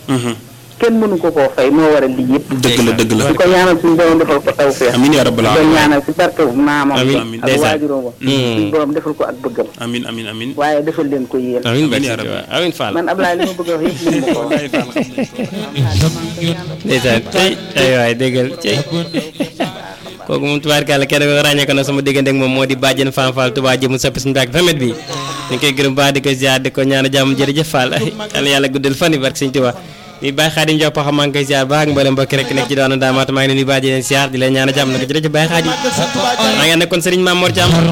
kenn mënu ko koo fay moo waral lii yëpp dëgg la dëgg la di ko ñaanal suñu borom defal ko taw feex amiin yaa rabbal di ko aalamiin ñaanal si barke maamam Amiin, amiin. ak ndeysaan. waajuróom wa suñu borom defal ko ak bëggam amiin amiin amiin waaye defal leen ko yéen amiin Amiin barke yaa Sëñ rabbi. Tuubaa amiin Fall man Ablaye li ma bëgg a wax yëpp mënu ma ko wax ndeysaan tey ay waay déggal tey kooku moom tubaarkàlla kenn ko ràññee ko na sama diggante ak moom moo di bàjjen Fane Fall Touba jëmu soppi suñu bàkk famet bi ñu koy gërëm baax di ko ziar di ko ñaan jàmm jërëjëf Fall yàlla yàlla guddal fan yi barke Sëñ Tuubaa di bàyyi Xaadim Diop paxa maa ngi koy ziar baax ak mboolem mbokk rek nekk ci doon daamaata maa ngi leen di bàjj leen ziar di leen ñaan jàmm nag jërëjëf bàyyi Xaadim maa ngi nekkoon Serigne Mamour Thiam